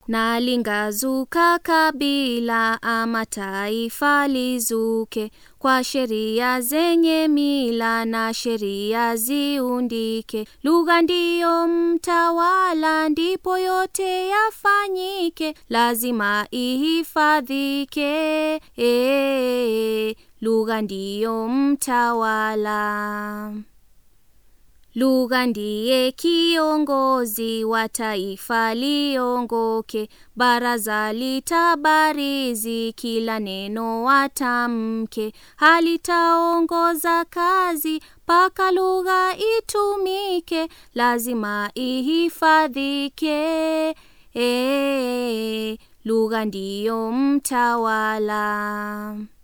na lingazuka kabila ama taifa lizuke, kwa sheria zenye mila na sheria ziundike. Lugha ndiyo mtawala, ndipo yote yafanyike, lazima ihifadhike. Eh, lugha ndiyo mtawala. Lugha ndiye kiongozi wa taifa liongoke, baraza litabarizi kila neno watamke, halitaongoza kazi mpaka lugha itumike, lazima ihifadhike. Eh, lugha ndiyo mtawala.